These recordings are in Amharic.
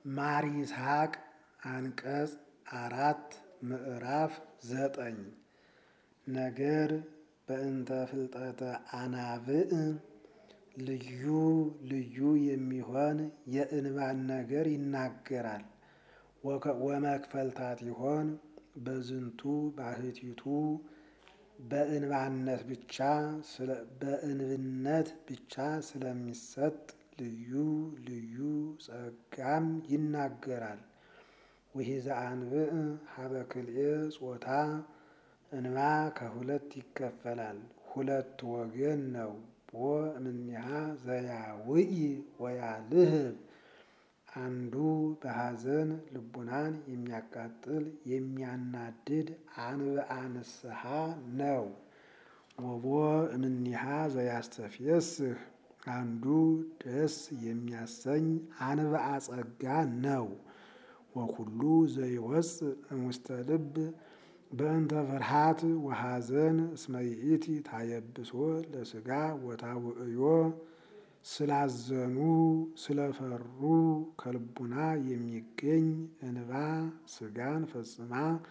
ማር ይስሐቅ አንቀጽ አራት ምዕራፍ ዘጠኝ ነገር በእንተ ፍልጠተ አናብዕ ልዩ ልዩ የሚሆን የእንባን ነገር ይናገራል። ወመክፈልታት ይሆን በዝንቱ ባህቲቱ በእንባነት ብቻ በእንብነት ብቻ ስለሚሰጥ ልዩ ልዩ ጸጋም ይናገራል። ወሂዘ አንብዕ ሀበ ክልኤ ጾታ እንባ ከሁለት ይከፈላል፣ ሁለት ወገን ነው። ቦ እምኔሃ ዘያውኢ ወያልህብ አንዱ በሐዘን ልቡናን የሚያቃጥል የሚያናድድ አንብአ ንስሐ ነው። ወቦ እምኔሃ ዘያስተፍየስህ አንዱ ደስ የሚያሰኝ አንብአ ጸጋ ነው። ወኩሉ ዘይወፅእ እምውስተ ልብ በእንተ ፍርሃት ወሐዘን እስመ ይእቲ ታየብሶ ለሥጋ ወታውዕዮ ስላዘኑ ስለፈሩ ከልቡና የሚገኝ እንባ ሥጋን ፈጽማ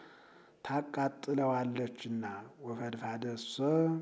ታቃጥለዋለችና። ወፈድፋደሰ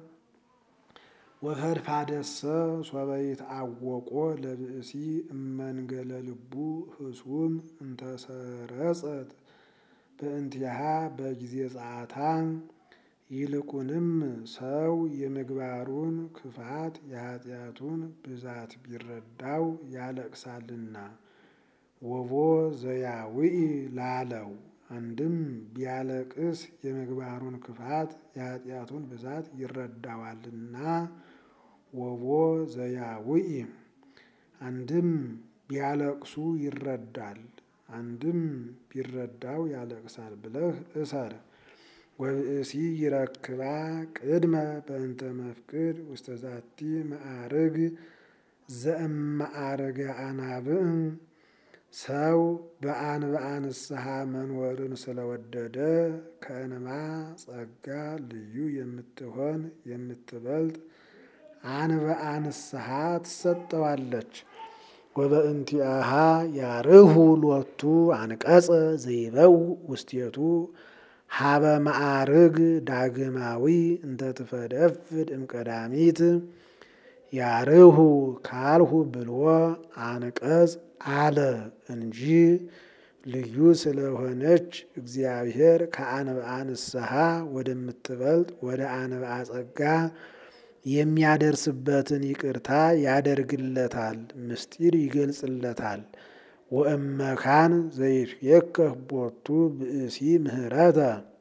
ወፈድፋደሰ ሶበ ይትአወቆ ለብእሲ እመንገለ ልቡ ህሱም እንተሰረጸት በእንቲሃ በጊዜ ጸአታ ይልቁንም ሰው የምግባሩን ክፋት የኃጢአቱን ብዛት ቢረዳው ያለቅሳልና። ወቦ ዘያውኢ ላለው አንድም ቢያለቅስ የምግባሩን ክፋት የኃጢአቱን ብዛት ይረዳዋልና። ወቦ ዘያውኢ አንድም ቢያለቅሱ ይረዳል፣ አንድም ቢረዳው ያለቅሳል ብለህ እሰር። ወብእሲ ይረክባ ቅድመ በእንተ መፍቅድ ውስተ ዛቲ መዓርግ ዘእመዓርገ አናብዕ ሰው በአንብዓ ንስሐ መኖርን ስለወደደ ከእንባ ጸጋ ልዩ የምትሆን የምትበልጥ አንብዓ ንስሐ ትሰጠዋለች። ወበእንቲአሃ ያርሁ ሎቱ አንቀጸ ዘይበው ውስቴቱ ሀበ መዓርግ ዳግማዊ እንተ ትፈደፍድ እምቀዳሚት ያርሁ ካልሁ ብሎ አንቀጽ አለ እንጂ ልዩ ስለሆነች እግዚአብሔር ከአንብዓ ንስሐ ወደምትበልጥ ወደ አንብዓ ጸጋ የሚያደርስበትን ይቅርታ ያደርግለታል፣ ምስጢር ይገልጽለታል። ወእመካን ዘይትየከፍ ቦቱ ብእሲ ምህረተ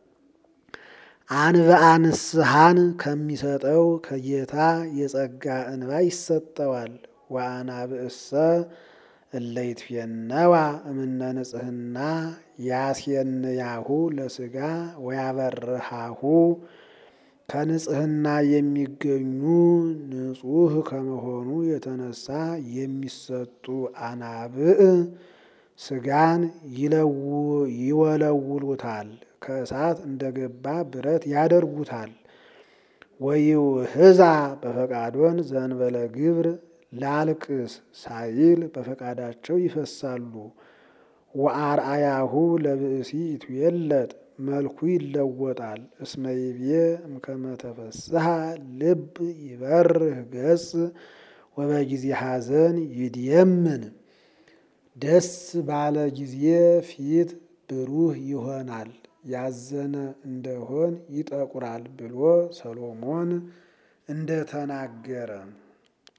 አንብዓ ንስሐን ከሚሰጠው ከጌታ የጸጋ እንባ ይሰጠዋል። ወአናብዕሰ እለ ይትፌነዋ እምነ ንጽሕና ያስየንያሁ ለሥጋ ወያበርሃሁ ከንጽሕና የሚገኙ ንጹሕ ከመሆኑ የተነሳ የሚሰጡ አናብዕ ሥጋን ይወለውሉታል፣ ከእሳት እንደገባ ብረት ያደርጉታል። ወይውህዛ በፈቃዶን ዘንበለ ግብር ላልቅስ ሳይል በፈቃዳቸው ይፈሳሉ። ወአርአያሁ ለብእሲ ይትዌለጥ መልኩ ይለወጣል። እስመ ይቤ እምከመ ተፈስሐ ልብ ይበርህ ገጽ ወበጊዜ ሐዘን ይድየምን ደስ ባለ ጊዜ ፊት ብሩህ ይሆናል፣ ያዘነ እንደሆን ይጠቁራል ብሎ ሰሎሞን እንደተናገረ